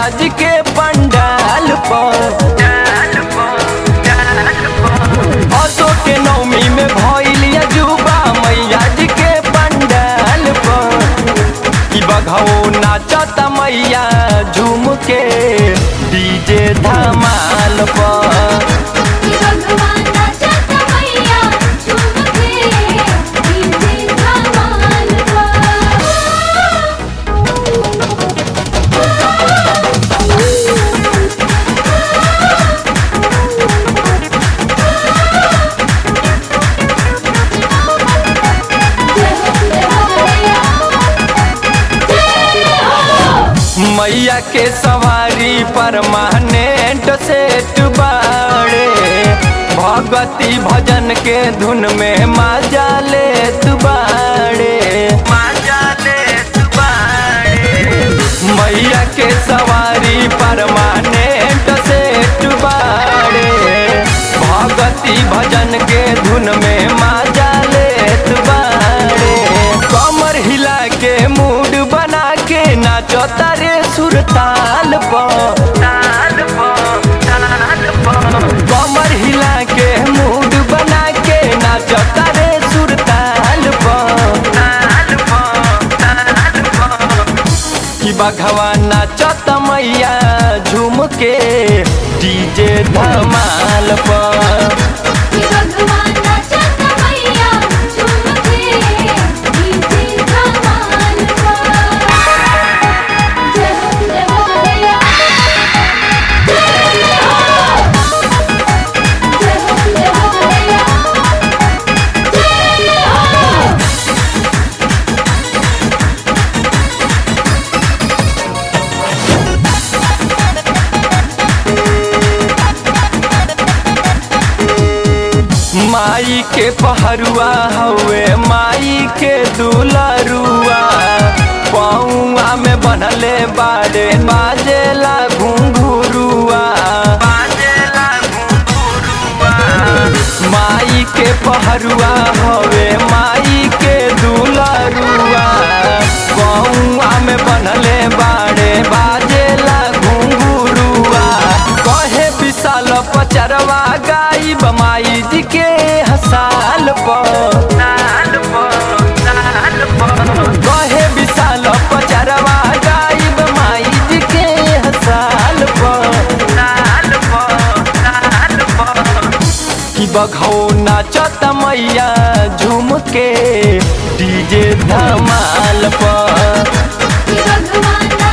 मैया जी के पंडाल पर अशोक के नवमी में भइलिया जुबा मैया जी के पंडाल पर ई बघौ नाचत मैया झूम के डीजे धमाल पर भगवान नाचत मैया झूम के डीजे धमाल मैया के सवारी परमानेंट सेट बाड़े भगवती भजन के धुन में माजा लेत बाड़े माजा लेत बाड़े मैया के सवारी परमानेंट सेट बाड़े भगवती भजन के धुन में माजा लेत बाड़े कमर हिला के मूड बना के नाचो तारे सुरताल पर ताल पर ताल पर कमर हिला के मूड बना के नाचो तारे सुरताल पर ताल पर ताल पर कि बघवा नाचत मैया झूम के डीजे धमाल पर भगवान नाचत मैया झूम के डीजे धमाल जय हो जय हो मैया जय हो जय हो जय हो मैया जय हो माई के पहरुआ हवे माई के दुलरुआ पौआ में बनले बाड़े बाजेला घुंघुरुआ बाजेला घुंघुरुआ माई के पहरुआ हवे माई के दुलरुआ पौआ में बनले बाड़े बाजेला घुंघुरुआ कहे विशाल पचरवा गाई बमाई जी के हसाल पर कहे विशाल पचरवा गाई बमाई जी के हसाल पर कि बघौ नाचत मैया झूम के डीजे धमाल पर भगवान